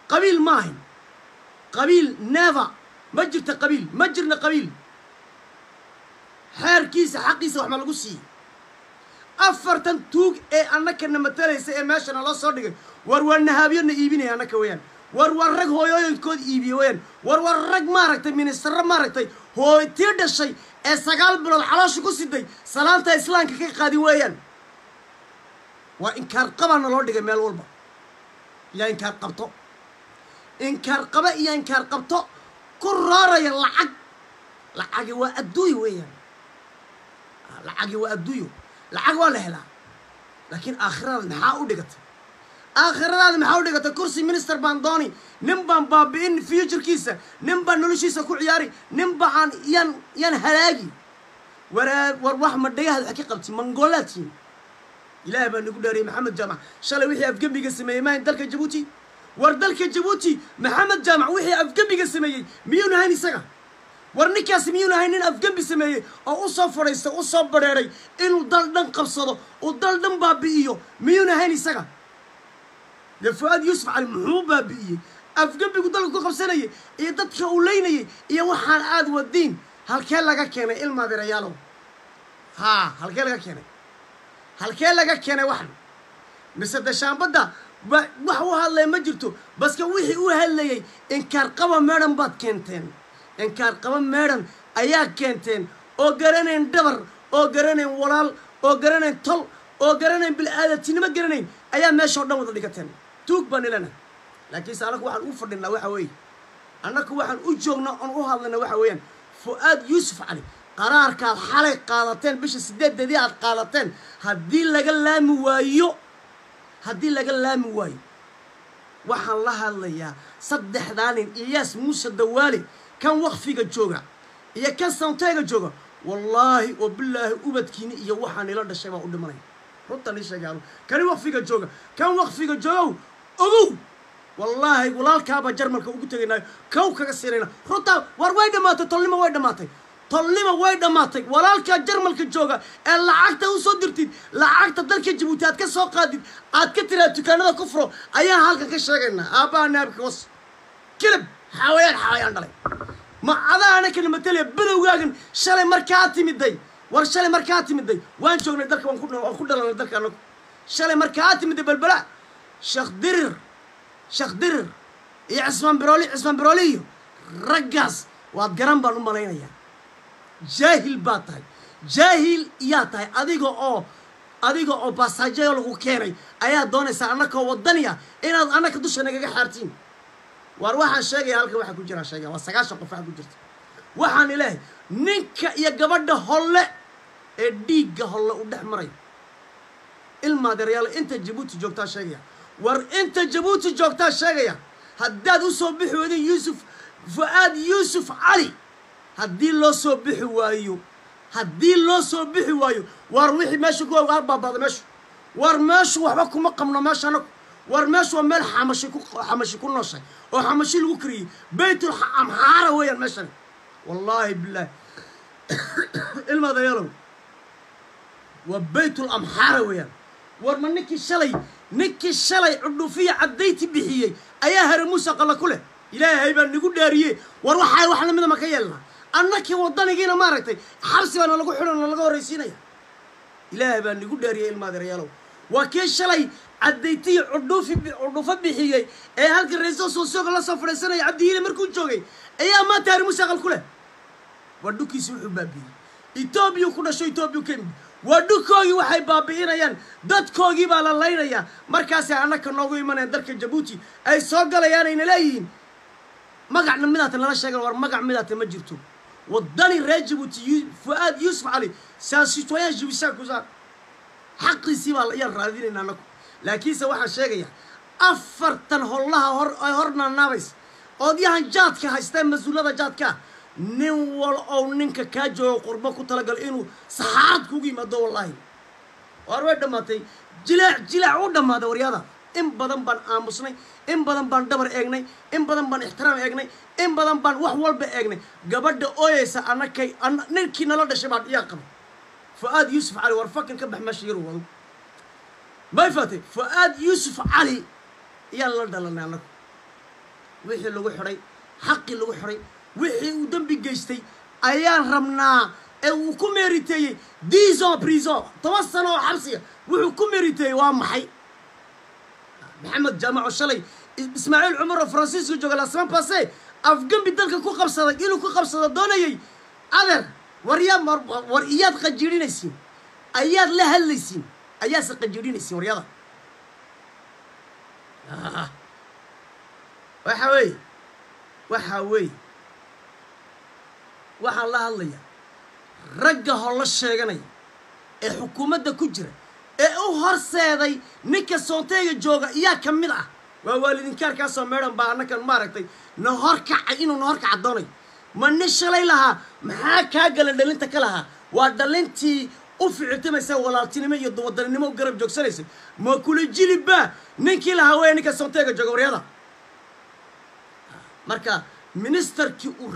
qabiil ma ahayn qabiil never ma jirta qabiil ma jirna qabiil xeerkiisa xaqiisa wax ma lagu siiyey afartan tuug ee annakana matalaysa ee meeshana loo soo dhigay war waa nahaabyona iibinaya annaka weeyaan war waa rag hooyooyinkood iibiye weeyaan war waa rag maaragtay ministarro maaragtay hooytii dhashay ee sagaal bilood caloosha ku siday salaanta islaamka ka qaadin weeyaan waa inkaar qabaana loo dhigay meel walba yaa inkaar qabto inkaar qaba iyo inkaar qabto ku rooraya lacag lacagi waa adduuyo weeyaan lacagi waa adduuyo lacag waa la helaa laakiin aakhiradaada maxaa u dhigatay aakhiradaada maxaa u dhigatay kursi minister baan dooni nin baan baabi'in futurkiisa nin baan noloshiisa ku ciyaari nin ba aan yaan yaan halaagi waraa war wax ma dhagahaad wax ka qabti mangolaadtiin ilaahay baa nagu dhaariyay maxamed jaamac shalay wixii afgembiga sameeyey maahayn dalka jabuuti war dalka jabuuti maxamed jaamac wixii afgembiga sameeyey miyuuna hayn isaga war ninkaasi miyuuna hayn nin afgembi sameeyey oo u soo fadhiistay u soo badheeray inuu dal dhan qabsado uu dal dhan baabi'iyo miyuuna hayn isaga dee fu-aad yuusuf cali muxuu baabi'iyey afgembigu dalka ku qabsanayay iyo dadka uu leynayay iyo waxaan aad wadiin halkee laga keenay ilmaadirayaalow haa halkee laga keenay halkee laga keenay waxan mise dashaambadda ba wax u hadlaya ma jirto baske wixii u hadlayay inkaar qaba meedhan baad keenteen inkaar qaba meedhan ayaa keenteen oo garanayn dhabar oo garanayn walaal oo garanayn tol oo garanayn bil'aadatinimo garanayn ayaa meesha o dhan wada dhigateen tuug baan ilana laakiinse annaku waxaan u fadhinaa waxa weeye annaku waxaan u joognaa oon u hadlayna waxa weeyaan fu-aad yuusuf cali qaraarkaad xalay qaadateen bisha sideedeedii aad qaadateen haddii laga laami waayo haddii laga laami waayo waxaan la hadlayaa saddexdaa nin iyaas muuse dawaale kan wakfiga jooga iyo kan sawteega jooga wallaahi oo bilaahi ubadkiini iyo waxaan ila dhashay baa u dhimanaya runtan ii sheegaano kani wakfiga jooga kan wakfiga joogow ogow wallaahi walaalkaabaa jarmalka ugu tegaynaayo kow kaga siinayna runtaa war way dhammaatay tolnimo way dhammaatay tolnimo way dhammaatay walaalkaa jarmalka jooga ee lacagta u soo dirtid lacagta dalka jabuuti aad ka soo qaadid aad ka tiraad dukaanada ku furo ayaan halkan ka sheegaynaa aabbaha naabka was kilib xawayaan xawayaan dhalay ma adaana kana matalaya badowgaagan shalay markaa timiday war shalay markaa timiday waan joognay dalka waan ku waan ku dhalanay dalka anagu shalay markaa timiday balbala sheekh dirir sheekh dirir iyo cismaan birooli cismaan birooli iyo raggaas waad garan baan u malaynayaa jaahil baad tahay jaahil iyaa tahay adiga oo adiga oo baasaajayo lagu keenay ayaa doonaysaa annakoo wadaniya inaad annaka dusha nagaga xaartiin waar waxaan sheegaya halkan waxaa ku jiraa sheegaya waa sagaashan qof waxaa ku jirta waxaan ilaahay ninka iyo gabadha holle ee dhiigga holle u dhex marayo ilmaadeeryaalo inta jabuuti joogtaa sheegaya war inta jabuuti joogtaa sheegaya haddaad u soo bixi weydin yuusuf fu-aad yuusuf cali haddii loo soo bixi waayo haddii loo soo bixi waayo waar wixii meesha ku ogaar baabaada meeshu war meeshu waxba kuma qabno meesha anagu war meeshu waa meel xamashi ku xamashi ku nooshay oo xamashi lagu kariyey baytul amxaara weeyaan meeshani wallaahi bilaahi ilmaadayaalow waa baytul amxaara weeyaan war ma ninkii shalay ninkii shalay cudhufiya caddayti bixiyey ayaa hare muuse qalla ku leh ilaahay baa nagu dhaariye war waxaa wax lamida ma ka yeelnaa annakii wadanigiina maaragtay xabsi baana lagu xidhan oo laga horraysiinaya ilaahay baa nagu dhaariyey ilmaadeerayaalow waa kii shalay caddaytiyi cudhuufi cudhufo bixiyey ee halka ra-iisul soosooga la soo fadhiisanaya cabdihiile markuu joogay ayaa maanta hare muuse aqal ku leh waa dhulkiisi wuxuu baabi'iyey etoobiya ku dhasho etoobiya ka yimid waa dhulkoogii waxay baabi'inayaan dadkoogii baa la laynayaa markaasay annaka noogu imanayaan dalka jabuuti ay soo galayaan ayna leeyihiin magacna midaata nala sheegan war magac midaata ma jirto wadani reer jabuuti fu-aad yuusuf cali saa citoyen jibisaan kusaa xaqiisii baa ayaan raadinayna annaku laakiinse waxaan sheegayaa afartan hollaha hor ay hor naanaabaysa oodyahan jaadka haystaa mas-uulada jaadkaa nin wal ow ninka kaa joogo qurbo ku talagalo inuu saxaarad kugu yimaado wallaahi waar way dhammaatay jilaac jilaac u dhammaaday waryada in badan baan aamusnay in badan baan dhabar eegnay in badan baan ixtiraam eegnay in badan baan wax walba eegnay gabadha ooyeysa annakay ninkii nala dhashay baan iyaa qaba fu-aad yuusuf cali war fakan ka bax meesha yaru wado may faatay fu-aad yuusuf cali iyaan la dhalanay annagu wixii lagu xidhay xaqii lagu xidhay wixii uu dembi geystay ayaan rabnaa ee uu ku meeriteeyey dison prison toban sano oo xabsiga wuxuu ku meeriteeyey waa maxay maxamed jaamaco shalay ismaaciil cumar oo faransiiska jooga lasman base afgembi dalka ku qabsaday inuu ku qabsado doonayay adeer war yaa war iyaad qajiidhinaysiin ayaad la hadlaysiin ayaase qajiidhinaysiin waryada waxa weeye waxa weeye waxaan la hadlayaa ragga holo sheeganaya ee xukuumadda ku jira ee u horseeday ninka soonteyga jooga iyaa ka mid ah waa waalidinkaarkaasoo meedhan baa annakan maaragtay na horkacay inuu na horkaca doonayo ma nin shalay lahaa maxaa kaa gala dhalinta ka lahaa waa dhalintii u ficiltamaysa walaaltinimo iyo wadaninimo u garab joogsanaysay ma kula jilibba ninkii lahaa weya ninka soonteyga jooga waryada marka ministerkii uu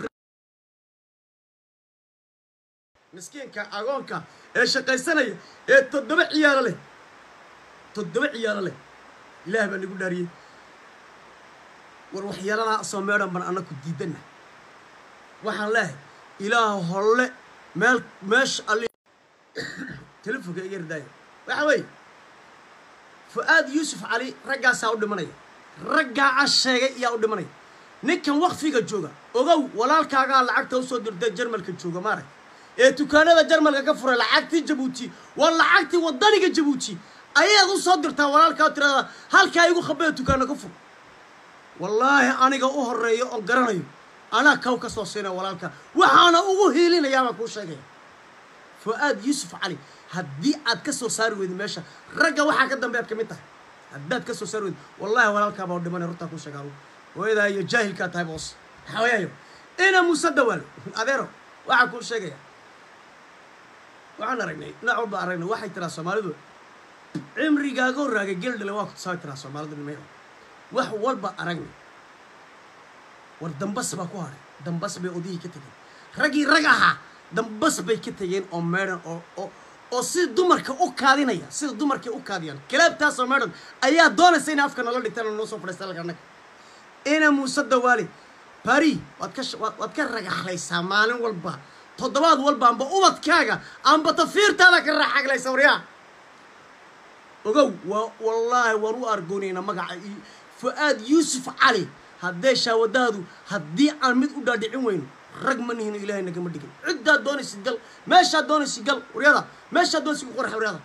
miskiinka agoonka ee shaqaysanaya ee toddoba ciyaalo leh toddoba ciyaalo leh ilaah baa nagu dhaariyey war waxyaaladaa soo meedhan ban annaku diidanna waxaan leehay ilaah holle meel meesha alli telefonka iga ridaaya waxa weeye fu-aad yuusuf cali raggaasaa u dhimanaya raggaa a sheegay iyaa u dhimanaya ninkan wakfiga jooga ogow walaalkaagaa lacagta usoo dirtay jarmalka jooga maarag ee dukaanada jarmalka ka furay lacagtii jabuuti waa lacagtii wadaniga jabuuti ayaad u soo dirtaa walaalkaa tirada halkaa igu khabaya dukaana ka fur wallaahi aniga u horeeyo oon garanayo anaa kaw ka soo siinaya walaalka waxaana ugu hiilinayaa baan kuu sheegaya fu-aad yuusuf cali haddii aad ka soo saari weydi meesha ragga waxaa ka dambe aad ka mid tahay haddaad ka soo saari weydi wallahi walaalkaabaa u dhimanay runtaa kuu sheegaa hooyadaa iyo jaahilkaa tahay boos hawayaayo ina muuse dawaalo adeero waxaa kuu sheegaya waxaan aragnay dhinac walba aragnay waxay tiraa soomaalidu cimrigaaga horraagay gel dhale waa ku tusaabay tiraa soomaalidu nimay wax walba aragnay war dambas baa ku haray dambas bay odayii ka tegeen raggii rag ahaa dambas bay ka tegeen oo meedhan oo oo oo sida dumarka u kaadinaya sida dumarkay u kaadiyaan kalaabtaasoo meedhan ayaa doonaysa inay afka nala dhigtaan oo noo soo fadhiista halka annaga ina muuse dawaale bari waad ka waad ka ragaxlaysaa maalin walba toddobaad walba amba ubadkaaga amba tafiirtaada ka raaxaglaysa waryaa ogow waa wallaahi waan u argoonaynaa magaca fu-aad yuusuf cali haddee shaawadaadu haddii aan mid u dhaadhicin weyno rag ma nihino ilaahay nagama dhigin ciddaad doonaysid gal meeshaad doonaysid gal waryada meeshaad doonaysid ku qorxa waryada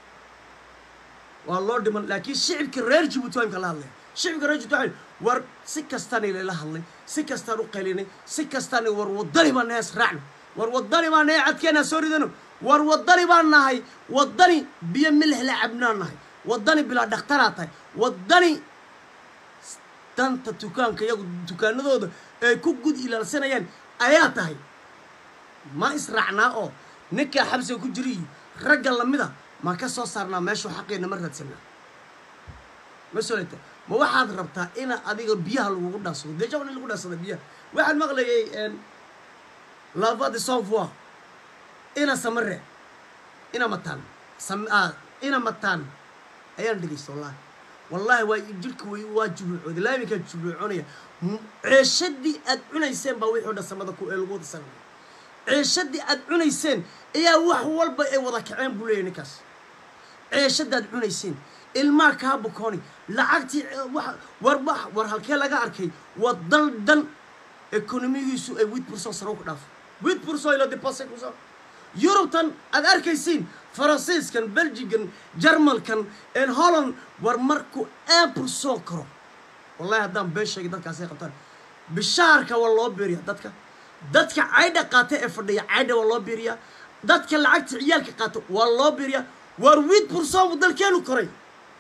waa loo dhiman laakiin shicibka reer jabuuti waa imka la hadlaya shicibka reer jabuuti waa war si kastaan ilayla hadlay si kastaan u qaylinay si kastaan war wadani baan nahay israacno war wadani baan nahay cadkeena soo ridano war wadani baan nahay wadani biyo milix la cabnaan nahay wadani bilaa dhakhtaraa tahay wadani danta dukaanka iyagu dukaanadooda ay ku gud ilaalsanayaan ayaa tahay ma israacnaa oo ninkaa xabsiga ku jira iyo ragga lamida ma ka soo saarnaa meeshuu xaqeena ma raadsanaa ma soleta ma waxaad rabtaa ina adiga biyaha lagugu dhaansado deja in lagu dhaansada biyaha waxaan maqlayay lava de savoir ina samare ina mataan sam ina mataan ayaan dhegeysta wallahi wallahi waa jirka way waa juluucooda ilaa iminkaa juluuconaya ceeshadii aad cunayseen baa wixii o dhan samada ku ee lagu wada sanaya ceeshadii aad cunayseen ayaa wax walba ay wada kaceen buu leeyahy ninkaas ceeshadaad cunayseen ilmaa kaa bukooni lacagtii war war halkee laga arkay waa dal dhan ekonomigiisu ay wid burson saro ku dhaafo wid burson ilo depose kuso yurubtan aad arkaysiin faransiiskan belgigan jarmalkan en holland war markuu een burson karo wallahi haddaan been sheegay dadkaasay qabtaan bishaarka waa loo beeriyaa dadka dadka caydha qaata ee fadhiya caydha waa loo beeriyaa dadka lacagta ciyaalka qaata waa loo beeriyaa war wid burson buu dalkeenu koray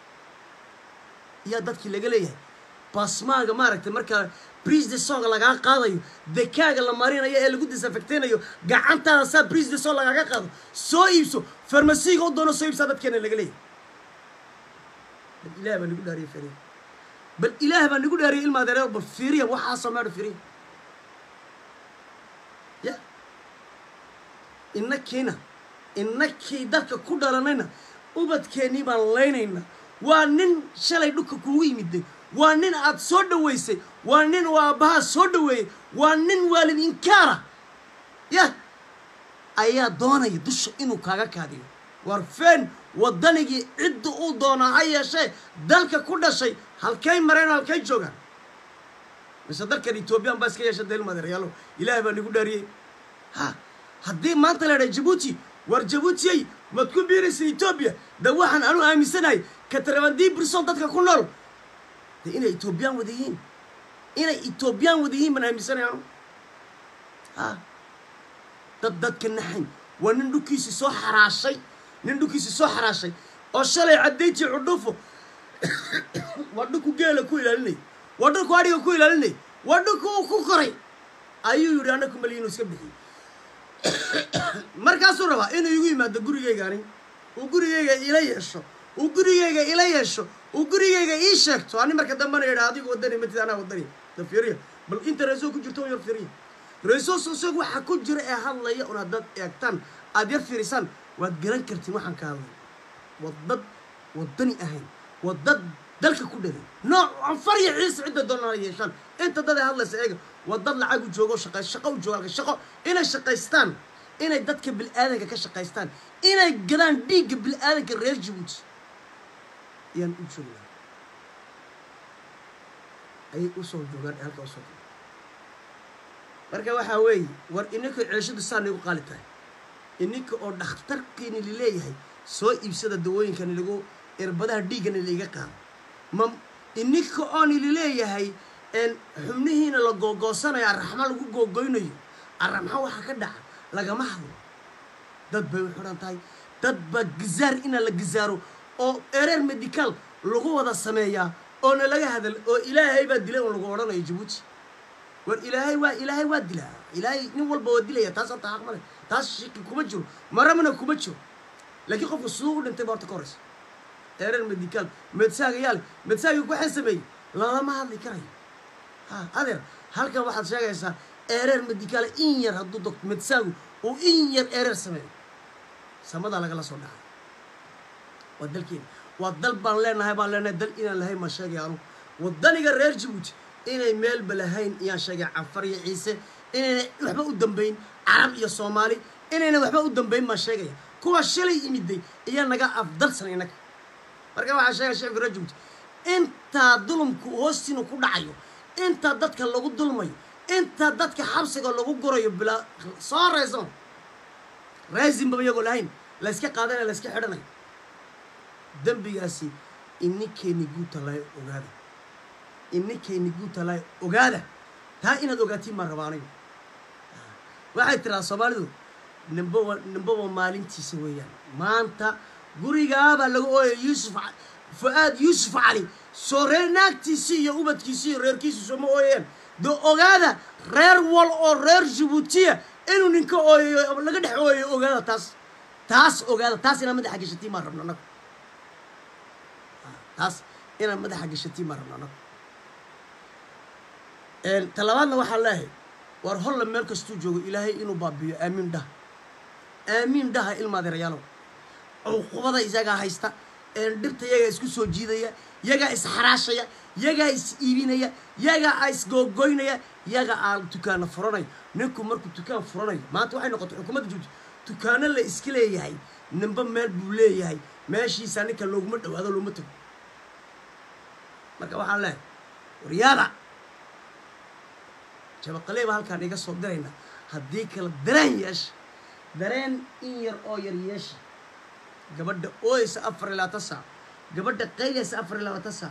ayaa dadkii laga leeyahay basmaaga maaragtay markaa brise de songa lagaa qaadayo dekaaga la marinayo ee lagu disinfecteynayo gacantaada saa brise de song lagaaga qaado soo iibso farmasiga u doono soo iibsaa dadkeena laga leeyahay bal ilaah baa nagu dhaariya firiya bal ilaah baa nagu dhaariya ilma adeereer bal firiya waxaasoo meedho firiya ya inakiina inakii dalka ku dhalanayna ubadkeennii baan laynayna waa nin shalay dhulka kuugu yimiday waa nin aad soo dhoweysay waa nin uu aabbahaa soo dhoweeyey waa nin waalid inkaara yah ayaa doonaya dusha inuu kaaga kaadiyo war feen waddanigii cidda uu doonaa ha yeeshee dalka ku dhashay halkay mareen oo halkay joogaan mise dalkan etoobiyaan baa iska yeesha deelmadeeryaalo ilaahay baa nagu dhaariyey ha haddii maanta la idhaha jabuuti war jabuutiyey maad ku biiraysa etoobiya de waxaan anu aaminsanahay katarabandii birson dadka ku nool de inay etoobiyaan wada yihiin inay etoobiyaan wada yihiin baan aaminsanahay anu ha dad dadka naxayn waa nin dhulkiisi soo xaraashay nin dhulkiisi soo xaraashay oo shalay caddayti cudhufo waa dhulku geela ku ilaalinay waa dhulku adhiga ku ilaalinay waa dhulku uu ku koray ayuu yidhi anna ku maliyi inuu iska bixiyey markaasuu rabaa inuu igu yimaado gurigaygaani uu gurigayga ila yeesho uu gurigayga ila yeesho uu gurigayga ii sheegto ani marka dambana yidha adigu wadani matid anaa wadani da fiiriya bal inta reesoo ku jirto yar fiiriya reesoos isagu waxa ku jira ee hadlaya un haddaad eegtaan aad yar fiirisaan waad garan kartiin waxaan ka hadlay waa dad wadani ahayn waa dad dalka ku dhalay nooc anfar iyo ciise cidda doonana yeeshaan inta dad ay hadlaysa eega waa dad lacag u joogo shaqay shaqo u joogo halka shaqo inay shaqaystaan inay dadka bil'aadanka ka shaqaystaan inay gadaan dhiigga bil'aadanka reer jabuuti ayaan u joognaa ayay usoo joogaan ee halka usoo joogaan marka waxaa weeye war ininka ceeshadu saa nigu qaali tahay ininka oo dhakhtarkiini lileeyahay soo iibsada dawooyinkani lagu irbadaha dhiiggani laiga qaado ma ininka ooni lileeyahay xubnihiina la googoosanayo arraxma lagu googoynayo arraxma waxaa ka dhaca lagama hadlo dad bay u xidhan tahay dad baa gizaar inaa la gizaaro oo ereer medical lagu wada sameeyaa oona laga hadal oo ilaahay baa dilay oo lagu odhanayo jabuuti war ilaahay waa ilaahay waa dilaa ilaahay nin walba waa dilaya taas horta xaq male taas shiki kuma jiro maramana kuma jiro laakiin qofka siduu u dhintay ba horta ka horeysa ereer medical medsaaga yaale medsaaga waxaan sameeyey lalama hadli karayo ha adeer halkan waxaad sheegaysaa ereer medical in yar hadduu doctor medsaagu uu in yar ereer sameeyo samadaa lagala soo dhacay waa dalkeena waa dal baan leenahay baan leenahay dal inaan lahayn baan sheegaya anu wadaniga reer jabuuti inay meelba lahayn iyaan sheegay canfar iyo ciise inayna waxba u dambayn carab iyo soomaali inayna waxba u dambayn baan sheegaya kuwa shalay imiday iyaa naga afdalsan inaga marka waxaa sheegaya shicibka reer jabuuti intaa dulumku hoostiina ku dhacayo intaa dadka lagu dulmayo intaa dadka xabsiga lagu gurayo bilaa soo raysan raysinbaba iyagoo lahayn la yska qaadanayo la yska xidhanayo dembigaasi ininkeeni guutalaayo ogaada ininkeeni guutalaayo ogaada taa inaad ogaatiin maan rabaa anigu waxay tiraa soomaalidu nimbowa nimbowa maalintiisa weeyaan maanta gurigaabaa laga ooyay yuusuf fu-aad yuusuf cali soo reer naagtiisii iyo ubadkiisii iyo reerkiisii sooma ooyayaan dee ogaada reer wal oo reer jabuutiya inuu ninka ooyayo laga dhex ooyayo ogaada taas taas ogaada taas inaad madaxa gashatiin maan rabno annagu taas inaad madaxa gashatiin maan rabno annagu talabaadna waxaan leeyahay war holla meel kastuu joogo ilaahay inuu baabiyo aamiin dhaha aamiin dhaha ilmaadeerayaalow cuqubada isagaa haysta dhibta yagaa isku soo jiidaya yagaa isxaraashaya yagaa is iibinaya yagaa isgoogoynaya yagaa aa dukaana furanaya ninku markuu dukaan furanayo maanta waxay noqotay xukuumadda jubuuti dukaano la iska leeyahay ninba meel buu leeyahay meeshiisa ninka looguma dhawaado looma tago marka waxaan leehay waryaada jabaqalee baa halkaan iga soo dirayna haddii kale dareen yeesha dareen in yar oo yar yeesha gabadha ooyeysa afar iyo labaatan saac gabadha qaydaysa afar iyo labaatan saac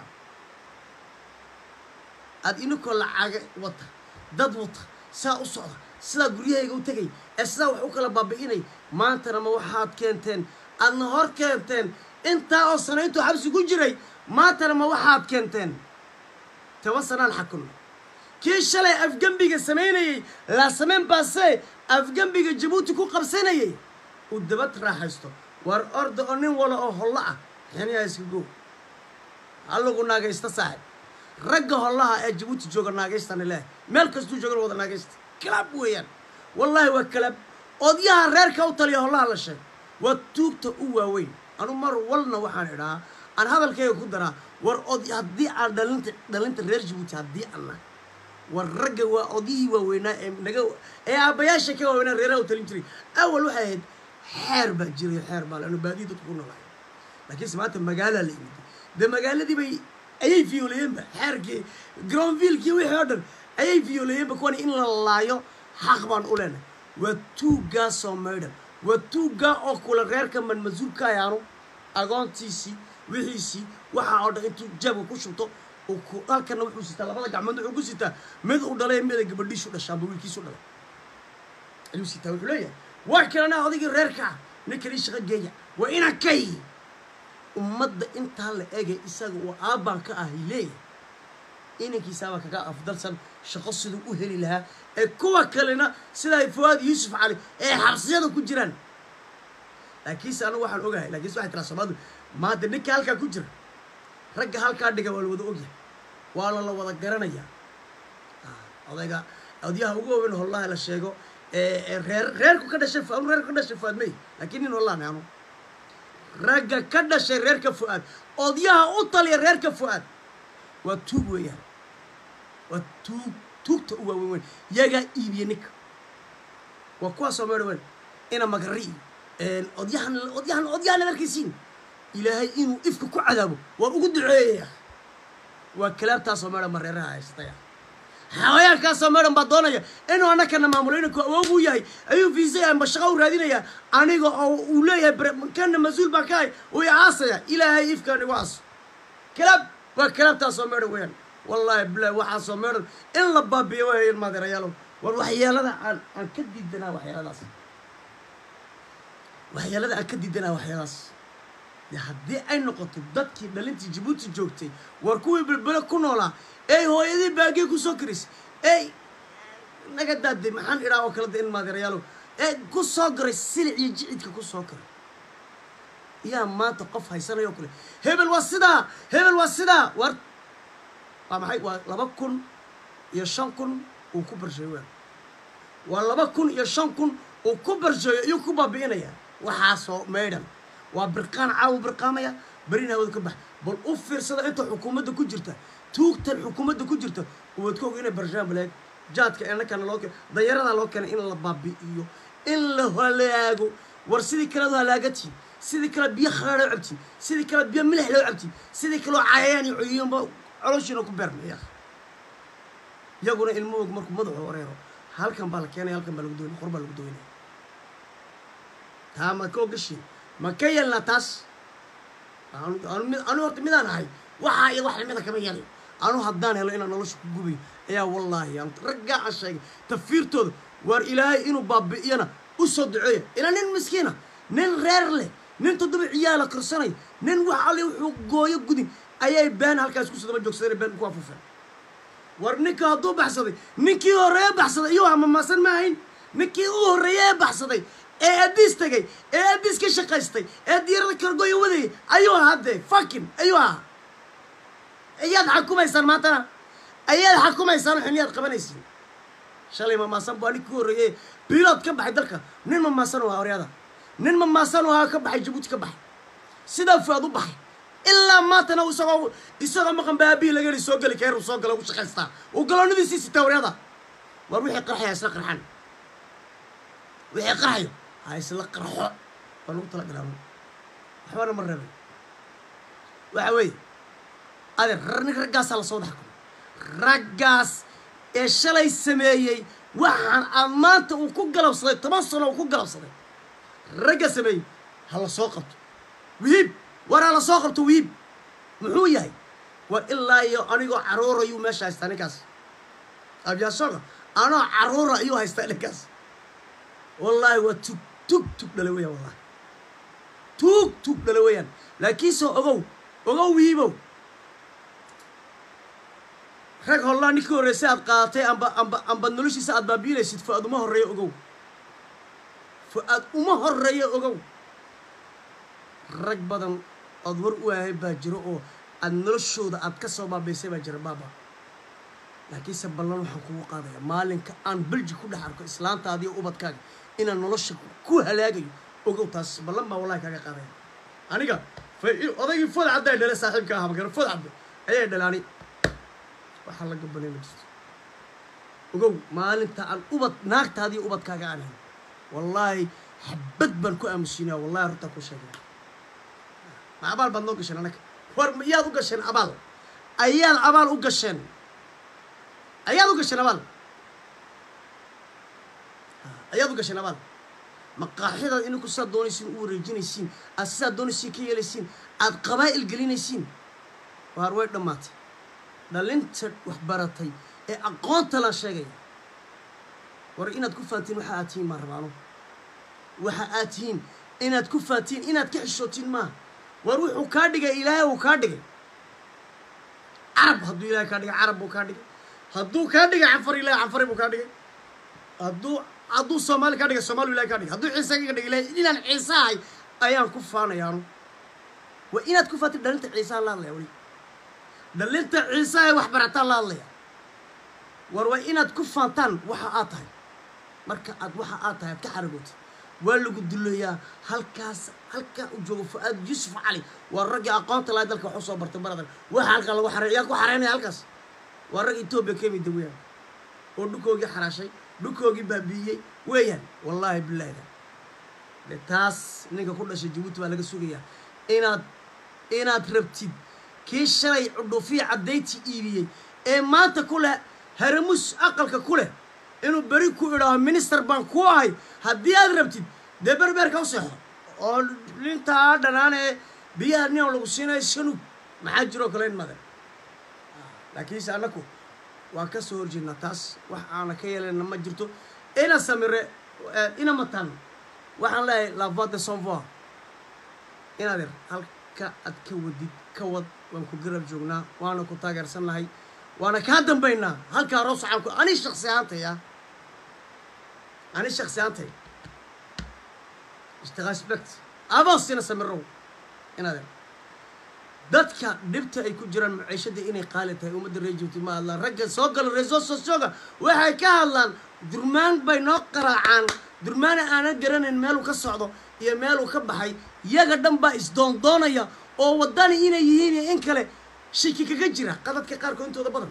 aada ininkoo lacaga wata dad wata saa u socda sidaa guryahayga u tegay ee sidaa wax u kala baabi'inay maantana ma waxaad keenteen aadna hor keenteen intaa oo sana intuu xabsi ku jiray maantana ma waxaad keenteen toban sanaan xakunno kii shalay afgembiga samaynayey laasameen baase afgembiga jabuuti ku qabsanayay uu dabad raaxaysto war orda oo nin wala oo hollo ah xiniyaa iska go halagu naagaysta saaxib ragga hollaha ee jabuuti jooga naagaystana leeh meel kastuu joogan wada naagaysta kalaab weeyaan wallaahi waa kalaab odyaha reerka u taliya hollaha la sheeg waa tuugta u waaweyn anu mar walna waxaan idhaa aan hadalkayga ku daraa war od haddii aan dhalinta dhalinta reer jabuuti haddii aan nahay war ragga waa odihii waaweynaa ee naga ee aabbayaasha ka waaweynaa reeraha u talin jiray awal waxay ahayd xeer baa jiray xeer baa lanu baadiyi dadku ku noolaay laakiinse maanta magaalaa la yimid dee magaaladii bay ayay fiyoolayeenba xeerkii groundvillekii wixii oo dhan ayay fiyoolayeenba kuwani in la laayo xaq baan u leenahay waa tuuggaa soo maydhan waa tuuggaa oo kula reerka manmasuulka ayaanu agoontiisii wixiisii waxaa oo dhan intuu jeebka ku shubto uu ku halkana wuxuu sitaa labada gacmood wuxuu ku sitaa mid uu dhalay mida gabadhiisu dhashaa amba wiilkiisu dhalay ayuu sitaa wuxuu leeyahay waa kalena odaygii reerka ninkanii shaqo geeya waa inaan kay ummadda intaa la egay isaga uu aabbaan ka ahay leeyahay inankiisaabaa kaga afdalsan shaqo siduu u heli lahaa ee kuwa kalena sida ay fawaad yuusuf cali ee xabsiyada ku jiraan laakiinse anigu waxaan ogahay laakiinse waxay tiraa soomaalidu maanta ninka halkaa ku jira ragga halkaa dhiga waa la wada ogyahay waa la la wada garanayaa odayga odyaha ugu waaweyn hollaha la sheego ee reer reerku ka dhashay anu reerku ka dhashay fuaad may laakiin nin hollahan anu ragga ka dhashay reerka fu'aad odyaha u taliya reerka fu'aad waa tuug weeyaan waa tuug tuugta u waaweyn weyn yagaa iibiye ninka waa kuwaasoo meedha weyn ina magari odyahan odyahan odyahan ad arkaysiin ilaahay inuu ifka ku cadaabo waan ugu duceeyaya waa kalaabtaasoo meedhan ba reeraha haystaya xawayaankaasoo meedhan baa doonaya inuu annakana maamulo inanku awoog uu yahay ayuu fiisay amba shaqo u raadinayaa aniga oo uu leeyahay kana mas-uul baan ka hay uu i aasaya ilaahay ifkaan igu aaso kalaab waa kalaabtaasoo meedhan weeyaan wallaahi bilahi waxaasoo meedhan in la baabiyo waay ilmaadeerayaalow war waxyeelada aan aan ka diidanaa waxyeeladaas waxyeelada aan ka diidanaa waxyeeladaas de haddii ay noqoto dadkii dhalintii jabuuti joogtay war kuwii belbele ku noolaa ey hooyadii baagee kusoo karis ey naga daade maxaan idhaa oo kale de in maadeerayaalow ee ku soo garay silic iyo jicidka ku soo garay yaa maanta qof haysanayoo kale hebel waa sidaa hebel waa sidaa war waa maxay waa laba kun iyo shan kun uu ku barsheeyo waan waa laba kun iyo shan kun uu ku barsheeyo iyuu ku baabi'inaya waxaasoo maydhan waa birqaan caawu birqaamaya berina hawada ka bax bal u fiirsada inta xukuumadda ku jirta tuugtan xukuumadda ku jirta uwaad ka og inay barshaan baleeg jaadka enakana loo keen dayaradaa loo keenay in la baabi'iyo in la halaago war sidii kalead u halaagatiin sidii kale biyo kharaa loo cabtiin sidii kale biyo milix loo cabtiin sidii kaleo cayayaan iyo cuyuunba coloshiina ku beermaya iyaguna ilmoog markuu madaxu wareero halkan baa la keenaya halkan baa lagu doonaya qor baa lagu doonaya taa ma ka ogashiin ma ka yeelnaa taas anu horta midaan ahay waxaa iyo wax lamida kama yeelin anu haddaan helo inaan nolosha ku gubayo ayaa wallaahi aan raggaa aan sheegay tafiirtooda waar ilaahay inuu baabi'iyana u soo duceeya ilaa nin miskiina nin reer leh nin toddoba ciyaala korsanaya nin wax alle wuxuu gooyo gudin ayay been halkaas ku sodoma joogsadeen been ku afufeen war ninka hadduu baxsaday ninkii horreeye baxsaday iyuu hamamaasan ma ahayn ninkii u horreeye ee baxsaday ee abiis tegay ee abiis ka shaqaystay ee diirada kargoya wadayay ayuu ahaa dee fakin ayuu ahaa ayaad xakumaysaan maantana ayaad xakumaysaan xiniyaad qabanaysiin shalay mamaasan baa ninkii u horreeye bilood ka baxay dalka nin mamaasan u ahaa horyada nin mamaasan u ahaa ka baxay jabuuti ka baxay sidaa fuaad u baxay ilaa maantana isagoo isagoo maqan baabii laga heli soo geli keer uu soo galo ugu shaqaystaa uu galoonadiisii sitaa horyada war wixii qarxaya isla qarxan wixii qarxayo ha isla qarxo waa lagu tala galaa waxbana ma reebay waxa weeye adeer nin raggaasaa lasoo dhex kumo raggaas ee shalay sameeyey waxaan aad maanta uu ku galabsaday toban sano uu ku galabsaday ragga sameeyey ha la soo qabto wihiib war ha la soo qabto wihiib muxuu yahay war ilaa iyo anigoo caruura ayuu meesha haystaa ninkaas abyaashoga anoo caruura ayuu haystaa ninkaas wallaahi waa tug tug tug dhala weeyaan wallahi tug tug dhala weeyaan laakiinse ogow ogow wiibow rag hollaa ninkii horreysay aad qaadatay amba amba amba noloshiisa aad baabiinaysid fu-aad uma horreeyo ogow fu-aad uma horreeyo ogow rag badan ood war u ahay baa jiro oo aad noloshooda aad ka soo baabaysay baa jira baaba laakiinse ballan waxaan kugu qaadaya maalinka aan belji ku dhex arko islaantaadiiyo ubadkaaga inaan nolosha ku halaagayo ogow taas ballan baa wallahi kaaga qaadaya aniga odaygii food cadda ay dhalay saaxiibka ahaa magara food cadda ayay dhalaani waxaa la gabanay ma jirto ogow maalinta aan ubad naagtaadii ubadkaaga aan hayn wallaahi xabad baan ku aamusiinaya wallahi runtaa ku sheegay ma abaal baad noo gasheen annaga war yaad u gasheen abaal ayaad abaal u gasheen ayaad u gasheen abaal ayaad u gasheen abaal maqaaxidaad ininku sidaad doonaysiin u wareejinaysiin aad sidaad doonaysiin ka yeelaysiin aad qabaa'il gelinaysiin waar way dhammaatay dhalinta wax baratay ee aqoonta laan sheegaya war inaad ku faantiin waxa aad tihiin maan rabaano waxa aad tihiin inaad ku faantiin inaad ka xishootiin maaha war wuxuu kaa dhigay ilaahay uu kaa dhigay carab hadduu ilahay kaa dhigay carab buu kaa dhigay hadduu kaa dhigay canfar ilahay canfari buu kaa dhigay hadduu hadduu soomaali kaa dhigay soomaali ilahay kaa dhigay hadduu ciise ka dhigay ilahay inaan ciise ahay ayaan ku faanayaanu waa inaad ku faantiin dhalinta ciiseaan la hadlaya weli dhalinta ciise ee wax barataan la hadlaya war waa inaad ku faantaan waxa aad tahay marka aad waxa aad tahay aad ka xaragootid waa lagu duleeyaa halkaas halkaa u joogo fu-aad yuusuf cali waa raggii aqoonta lahay dalka wax usoo bartay baradan waxa halkaa lagu xarey yaa ku xareynaya halkaas waa rag etoobiya ka yimid weeyaan oo dhukoogii xaraashay dhukoogii baabi'iyey weeyaan wallaahi bilaahda de taas ninka ku dhashay jabuuti baa laga sugayaa inaad inaad rabtid kii shalay cudhuufiya caddayti iibiyey ee maanta ku leh haramus aqalka ku leh inuu beri ku idhaaho minister baan ku ahay haddii aad rabtid dee berbeerka u seexo oo nintaa dhanaan ee biyaha nin lagu siinayo shanug maxaa jiroo kale in madan laakiinse annaku waan ka soo horjeednaa taas wax aana ka yeelayna ma jirto ina samire ina matan waxaan leeyahay la voix de son voix inaad yar halka aad ka wadid ka wad waan ku garab joognaa waana ku taageersannahay waana kaa dambaynaa halkaa roos waxaan ku ani shaksi ahaantaya ani shaksi ahaantay istaqaspect aboosina samirow inaad yar dadka dhibta ay ku jiraan maciishada inay qaali tahay ummadda reer jibti ma hadlaan ragga soo galo reeso sosooga waxay ka hadlaan durmaan bay noo qaraacaan durmaana aanan garanayn meeluu ka socdo iyo meeluu ka baxay yaga dhan baa isdoondoonaya oo waddani inay yihiin iyo in kale shiki kaga jira qadadka qaarkood intooda badan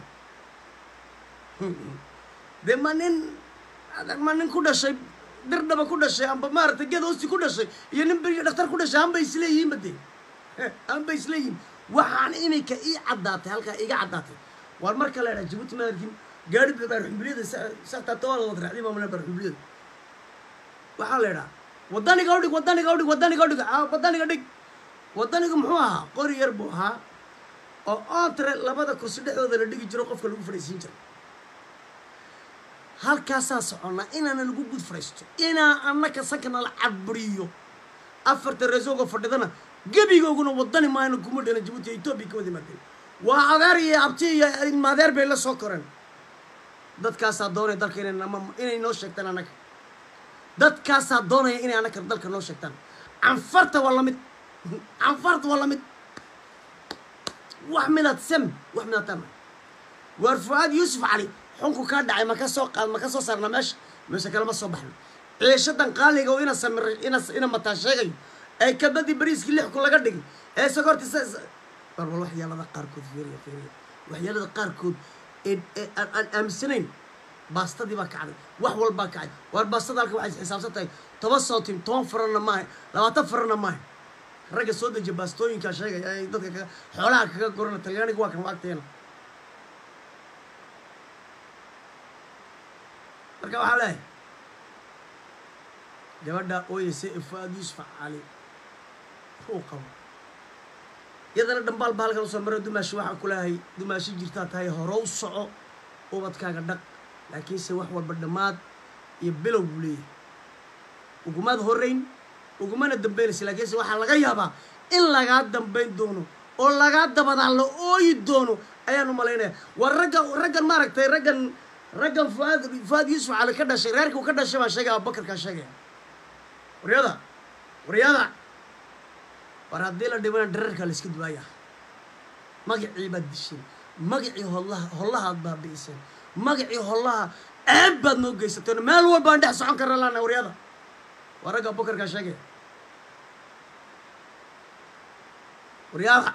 dee ma nin ma nin ku dhashay dirdhaba ku dhashay amba maaragtay geed hoosti ku dhashay iyo nin beriyo dhakhtar ku dhashay hanbay isleeyihiin bade hanbay isleeyihiin waxaan inay ka ii caddaatay halkaa iga caddaatay waar marka la idhaha jabuuti maarkin gaari baarxumbiliyada satatawaada wad raacday maamulna baarxumbiliyada waxaa la idhaha waddaniga udhig waddaniga udhig waddaniga udhig waddaniga dhig waddaniga muxuu ahaa qori yar buu ahaa oo ontre labada kursi dhexdooda la dhigi jiro qofka lagu fadhiisiin jiro halkaasaa soconnaa inaana lagu gud fadhiisto inaa annaka sankana la caburiyo afarta reesooga fadhidana gebigooguna waddani maayna kuma dhalan jabuuti etoobiya ka wada yimaadeen waa adeer iyo abti iyo ilmaadeer bay la soo koreen dadkaasaa doonaya dalka inay nama inay noo sheegtaan annaga dadkaasaa doonaya inay annaka dalka noo sheegtaan canfarta waa lamid canfarta waa lamid wax midaad sem wax midaad tama waar fu-aad yuusuf cali xunku kaa dhacay ma ka soo qaad ma ka soo saarna meesha meesha kalema soo baxno ciishadan qaaliga oo ina samiray ina ina mataa sheegayo ee kabadii bariiskii lix kun laga dhigay ee sokorti barbal waxyaalada qaarkood fiiriya fiiriya waxyaalada qaarkood ee ee aan aan aaminsanayn baastadii baa kacday wax walbaa kacay waar baastada halka waxay xisaabsan tahay toban sootim toban faranna maaha labaatan faranna maaha ragga soo dejiya baastooyinkaa sheegaya ay dadka kaga xoolaha kaga gorana talyaaniga waa kan waagteena marka waxaa leeyahay gabadha ooyeysa ee fu-aad yuusuf cali uu qabo iyadana dhambaal baa halkan usoo mara dumaashi waxaa ku leeyahay dumaashi jirtaa tahay horow soco ubadkaaga dhaq laakiinse wax walba dhammaad iyo bilow buu leeyahay ugumaad horrayn ugumana dambaynaysa laakiinse waxaa laga yaabaa in lagaa dambayn doono oo lagaa dabadaa la ooyi doono ayaan u malaynaya waa ragga raggan maaragtay raggan raggan fuaad fuaad yuusuf cali ka dhashay reerkuu ka dhashay baa sheegaya abubakarkaa sheegaya waryada waryada war haddii la dhibana dherarkaa la iska duwaaya magacii baad disheen magacii hollaha hollahaad baabi'iseen magacii hollaha ceeb baad noo geysateen meel walbaan dhex socon karna laana waryada waa ragga abubakarkaa sheegaya waryaada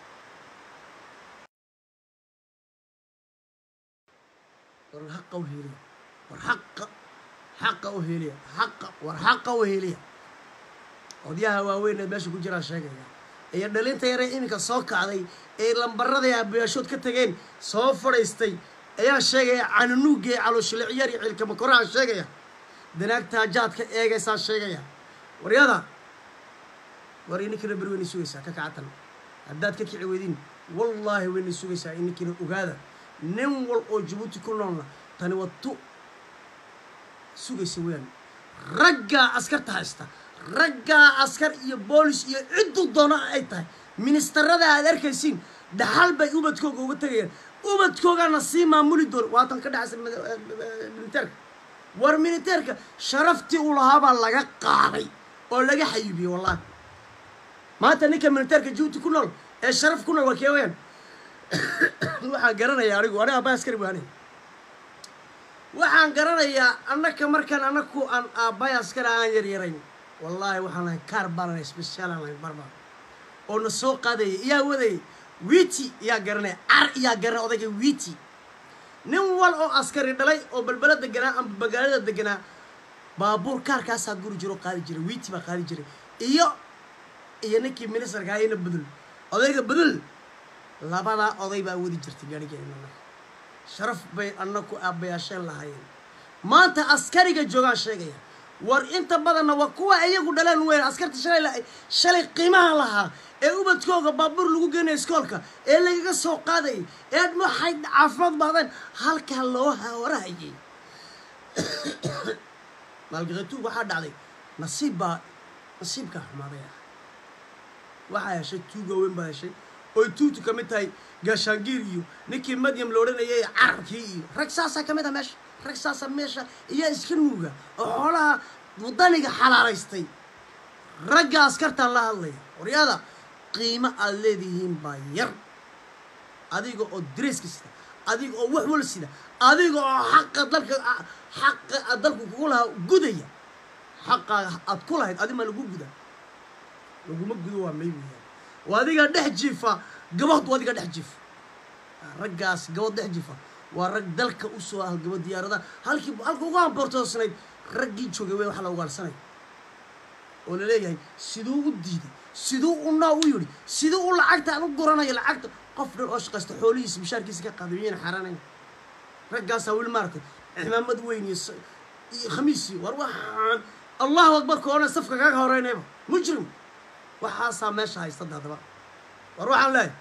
war haqa u heliya war haqa xaqa u heliya haqa war xaqa u heliya odyaha waaweyn ee meesha ku jiraa sheegaya iyo dhalinta yaree iminka soo kacday ee lambaradii abayaashood ka tageen soo fadhaystay ayaa sheegaya cananuugga ee calooshiliciyaar iyo ciilkama koraha sheegaya danaagtaa jaadka eegaysaa sheegaya waryada war ininkina beri wayna sugaysaa ka kacatan haddaad ka kici weydiin wallaahi wayna sugaysaa ininkina ogaada nin wal oo jabuuti ku noolna tani waa tu sugaysa weyaan raggaa askarta haysta raggaa askar iyo boolis iyo cidduu doona ay tahay ministarada aad arkaysiin dhaxal bay ubadkooga uga tegayaan ubadkoogana sii maamuli doon waatan ka dhacaysa militeerka war militeerka sharaftii uu lahaabaa laga qaaday oo laga xayuubiyey wallahi maanta ninka militeerka jabuuti ku nool ee sharaf ku nool waa kee weyaan waxaan garanayaa anigu aniga aabba askari waane waxaan garanayaa annaka markaan anaku aan aabbay askari aan yaryarayn wallaahi waxaan lahay kaar baalanay special aan lahay barba oo na soo qaadaya iyaa wadayay witi iyaa garanaya car iyaa garanaya odayga witi nin wal oo askari dhalay oo balbela deganaa ama magaalada deganaa baabuur kaarkaasaa guri jiro qaadi jiray witi baa qaadi jiray iyo iyo ninkii ministarka ayana bedel odayga bedel labadaa oday baa wadi jirtay gaarigeena sharaf bay annaku aabbayaasheen lahaayeen maanta askariga joogaan sheegaya war inta badanna waa kuwa iyagu dhaleen weyn askarta shalay shalay qiimaha lahaa ee ubadkooga baabuur lagu geenaya iskoolka ee lagaga soo qaadayay ee waxay caafimaad baadeen halkaa loo hawarahayay maalgaqatuug waxaa dhacday nasiib baa nasiibkaa xumaaday ah waxaa heshay tuuga weyn baa heshay oy tuutu ka mid tahay gaashaangiir iyo ninkii madyam la odhanayay carabkii iyo rag saasaa ka mid ah meesha rag saasa meesha iyaa iska nuuga oo xoolaha wadaniga xalaalaystay ragga askartaan la hadlaya waryada qiimo aad leedihiin baa yar adiga oo dareeska sida adiga oo wax wal sida adiga oo xaqa dalka xaqa aad dalku kugu lahaa gudaya xaqaaga aad ku lahayd adima lagu guda laguma gudo waa may weeyaan waa adiga dhex jiifa gabad waa adiga dhex jiifa raggaas gabad dhex jiifa waa rag dalka usoo ah gabad diyaaradaha halkii halka ugu hamboortoosnayd raggii joogay wey waxa la ugaarsanay oo laleeyahay siduu u diiday siduu u naa u yidhi siduu u lacagta aan u guranayo lacagta qof dhan oo shaqaysta xoolihiisa bishaarkiisa ka qaaday miyayna xaaraanayn raggaasaa weli maaragtay cimaamad weyn iyo iyo khamiis iyo war waxaan allahu akbar koona safka kaga horeynayba mujrim waxaasaa meesha haystada haddaba war waxaan leeyahay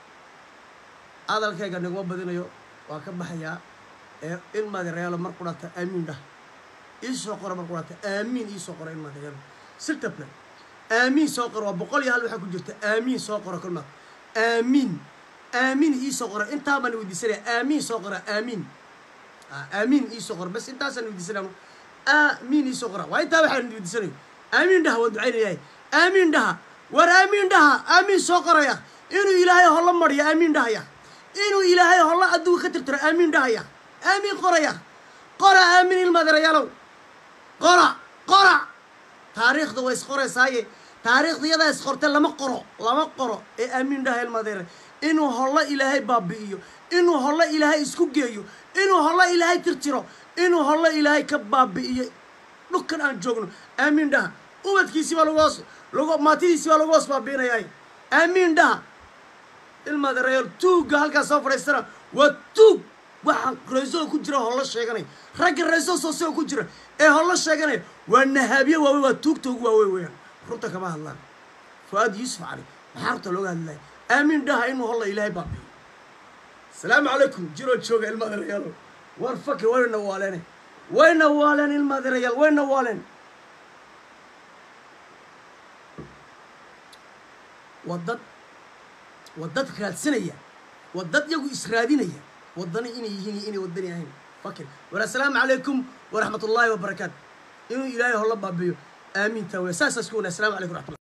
hadalkayga naguma badinayo waa ka baxayaa ee in madereelo mar qudhata aamiin dhah iisoo qora mar qudhata aamiin iisoo qora in madereelo sirtable aamiin soo qora waa boqol iyo hal waxaa ku jirta aamiin soo qora kulmaad aamiin aamiin iisoo qora intaa baan weydiisanaya aamiin soo qora aamiin aamiin iisoo qora bas intaasaan weydiisanaya aamiin iisoo qora waa intaa waxaan weydiisanayo aamiin dhaha waan ducaynayahay aamiin dhaha war aamiin dhaha aamiin soo qoraya inuu ilaahay holla mariyo aamiin dhahaya inuu ilaahay holla adduunka ka tirtiro aamiin dhahaya aamiin qoraya qora aamiin ilmadeerayaalow qora qora taariikhda way isqoraysaaye taariikhda iyadaa isqortay lama qoro lama qoro ee aamiin dhaha ilmadeere inuu hollo ilaahay baabi'iyo inuu hollo ilaahay isku geeyo inuu hollo ilaahay tirtiro inuu hollo ilaahay ka baabi'iyo dhulkan aan joogno aamiin dhaha ubadkiisii baa lagu hoos lagu maatidiisii baa lagu hoos baabi'inayaay aamiin dhaha ilmadeerayaal tuugga halkaas soo fadhiistana waa tuug waxaa raysoga ku jira hollo sheeganaya ragga rayso sooseo ku jira ee hollo sheeganaya waa nahaabyo waaweyn waa tuugta ugu waaweyn weeyaan runta kama hadlaan fu-aad yuusuf cali maxaa runta looga hadlaya aamiin dhaha inuu holla ilaahay baabiyo asalaamu calaykum jiroo jooga ilmadeerayaalo war faki wayna waaleene wayna waaleen ilmadeerayaal wayna waaleen waa dad waa dad raadsanaya waa dad iyagu israadinaya wadani inay yihiin iyo inay wadani ahayn fakir war assalaamu calaykum waraxmat ullaahi wabarakaatu inuu ilaahay holla baabiyo aamiinta wey saasaas ku wana assalamu calaykum raxmatullah